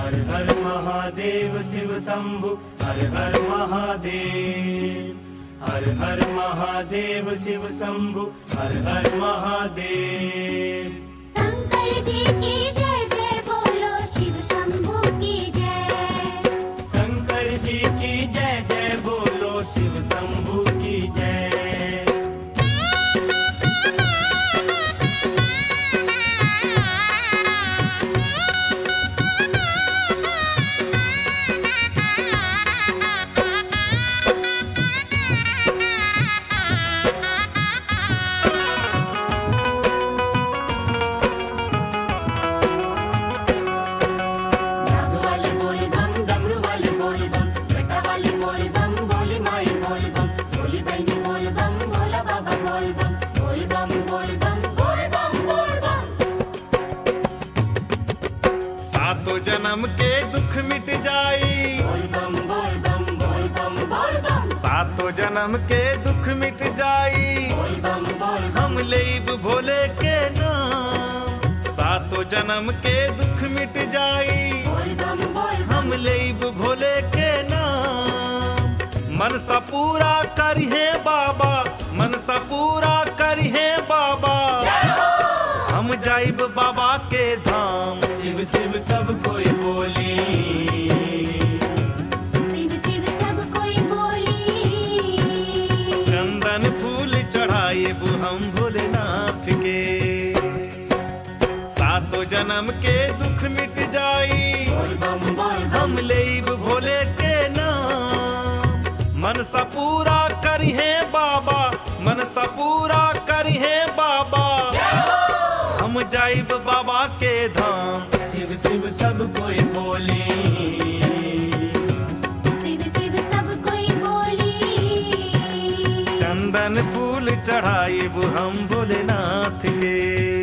हर हर महादेव शिव शंभु हर हर महादेव हर हर महादेव शिव शंभु हर हर महादेव शंकर जी की जय जय बोलो शिव शंभू की जय शंकर जी की जय जय बोलो शिव शंभु की जय नाग वाले बोल बम डमरू वाले बोल बम बेटा वाले बोल बम बोली माई बोल बम बोली बहनी बोल बम भोला बाबा बोल बम बोल बम बोल बम बोल बम बोल बम सातों जन्म के दुख मिट जाई बोल बम बोल बम बोल बम बोल बम सातों जन्म के दुख मिट जाई बोल बम बोल बम हम लेब भोले के नाम सातों जन्म के दुख मिट जाई बोल बम बोल बम हम लेब भोले के नाम मन सा पूरा करिहे बाबा मन सा पूरा करिहे बाबा हम जाइब बाबा के धाम शिव शिव सब कोई बोली शिव शिव सब कोई बोली चंदन फूल चढ़ाइब हम भोलेनाथ के सातों जन्म के दुख मिट जाई बोल बम बोल बम हम लेब भोले के नाम मन सा पूरा करिहे बाबा मन सा पूरा करिहे बाबा हम जाइब बाबा के धाम शिव शिव सब कोई बोली शिव शिव सब कोई बोली चंदन फूल चढ़ाइब हम भोलेनाथ के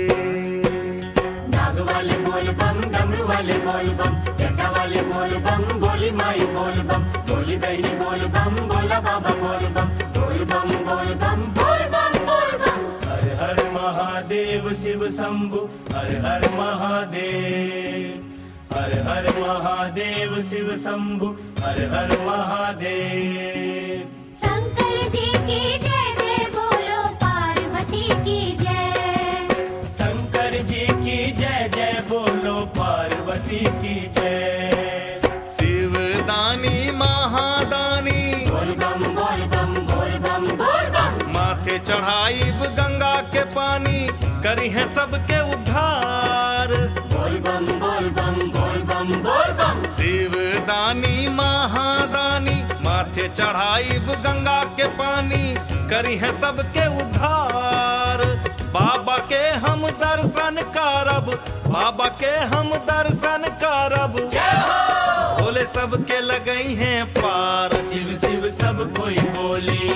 नाग वाले बोल बम डमरू वाले बोल बम जटा वाले बोल बम बोली माई बोल बम बोली बहनी बोल बम भोला बाबा बोल बम बोल बम बोल बम बोल बम बोल बम हर हर महादेव शिव शंभु हर हर महादेव हर हर महादेव शिव शंभु हर हर महादेव शंकर जी की जय जय बोलो पार्वती की जय शंकर जी की जय जय बोलो पार्वती की जय शिव दानी महादानी बोल बम बोल बम बोल बम बोल बम माथे चढ़ाइब गंगा के पानी करी है सबके उद्धार बोल बम बोल बम बोल बम बोल बम शिव दानी महादानी माथे चढ़ाइब गंगा के पानी करी है सबके उद्धार बाबा के हम दर्शन करब बाबा के हम दर्शन करब भोले सबके लगई हैं पार शिव शिव सब कोई बोली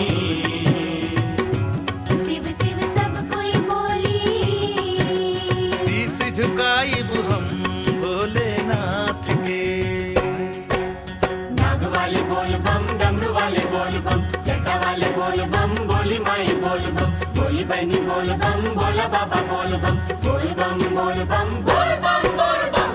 शिव शिव सब कोई बोली शीश झुकाइब हम भोलेनाथ के नाग वाले बोल बम डमरू वाले बोल बम जटा वाले बोल बम बोली माई बोल बम बोली बहनी बोल बम भोला बाबा बोल बम बोल बम बोल बम बोल बम बोल बम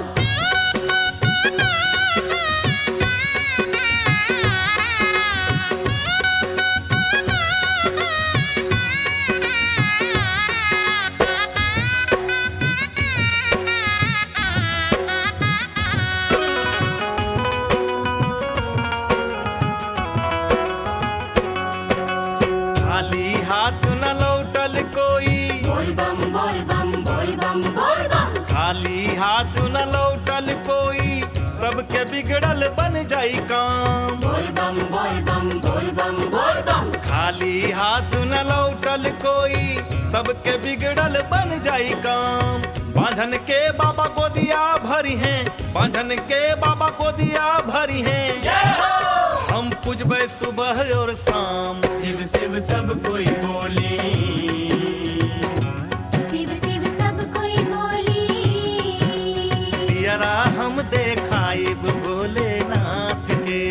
खाली हाथ न लौटल कोई बोल बम बोल बम बोल बम बोल बम खाली हाथ न लौटल कोई सबके बिगड़ल बन जाई काम बोल बम बोल बम बोल बम बोल बम खाली हाथ न लौटल कोई सबके बिगड़ल बन जाई काम बांधन के बाबा गोदिया भरी हैं बांधन के बाबा गोदिया भरी हैं हम पूजबे सुबह और शाम शिव शिव सब कोई बोली शिव शिव सब कोई बोली दियरा हम देखाइब भोलेनाथ के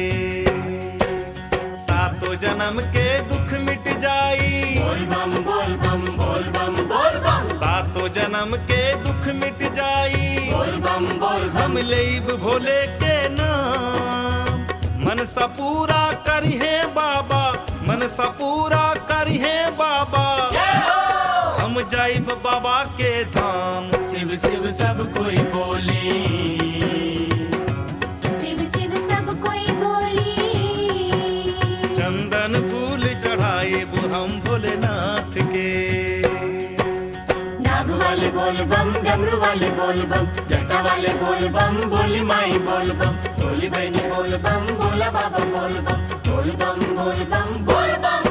सातों जन्म के दुख मिट जाई बोल बम बोल बम बोल बम बोल बम सातों जन्म के दुख मिट जाई बोल बम बोल बम हम लेब भोले के नाम मन सा पूरा करिहे बाबा मन सा पूरा करिहे बाबा हम जाइब बाबा के धाम शिव शिव सब कोई बोली शिव शिव सब कोई बोली चंदन फूल चढ़ाइब हम भोलेनाथ के नाग वाले बोल बम डमरू वाले बोल बम जटा वाले बोल बम बोली माई बोल बम बोली बहनी बोल बम बोला बाबा बोल बम बोल बम बोल बम बोल बम